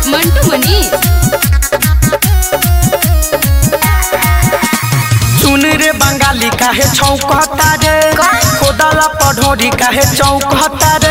मंटू मनी सुन रे बंगाली काहे छौकता रे खोदला पढ़ोरी काहे चौकता रे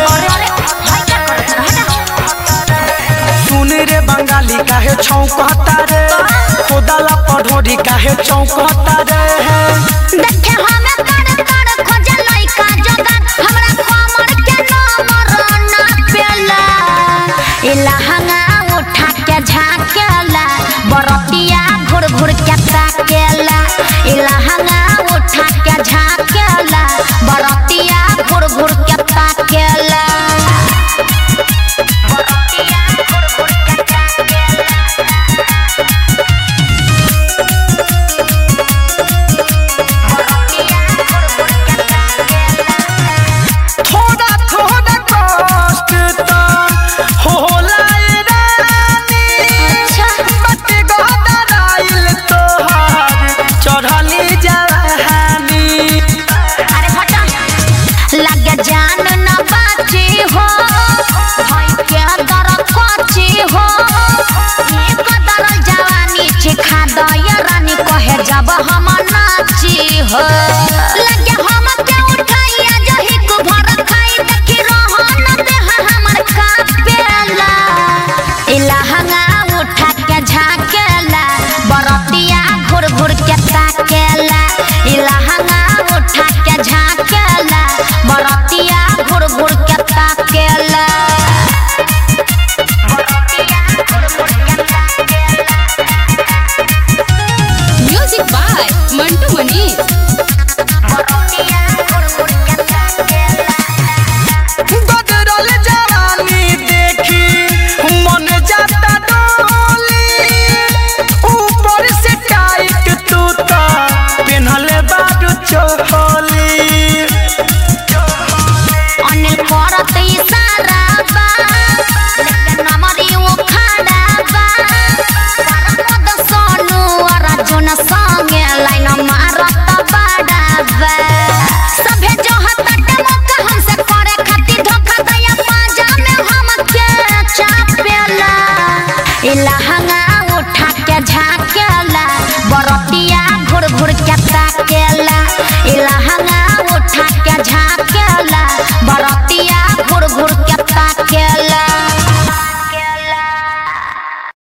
सुन रे बंगाली काहे छौकता रे खोदला पढ़ोरी काहे चौकता रे देखे हमें कर कर खोजे लइका जोगा हमरा कमर के नंबर ना पेला इला हंगा उठा के झाकेला बरतिया घुर घुर के ताकेला इला हंगा उठा के झाकेला बरतिया घुर घुर के ताकेला बरतिया घुर घुर के ताकेला थोड़ा थोड़ा कष्ट तो होला ए रानी बट गदराइल तोहार चढ़ली जवानी अरे हटा लगे जान न बाची हो भाई के दर कोची हो एक दर जवानी चिखा दय रानी कहे जब हम नाची हो लगे हम के उठाइया जही को भर खाई देखी रहन देह हमर कापेला इला हंगा उठा के झाकेला बरतिया घुर घुर के ताकेला इला हंगा उठा के झाकेला बरतिया घुर घुर के ताकेला बरतिया घुर घुर के ताकेला म्यूजिक बाय मंटू मनी बरतिया घुर घुर के ताकेला गदरल जवानी देखी मन जाता डोली ऊपर से टाइट तू तो पेन्हले बाडू चोली अनिल करत इशारा बा लेकिन नमरी वो खड़ा बा परमद सोनू अर्जुन संगे लाइन मारत बाड़ा बा सभे जो हतटे मौका हमसे करे खातिर धोखा दया पाजा में हमके चापेला इला हंगा उठा के झाकेला बरतिया घुर घुर के ताकेला इला हंगा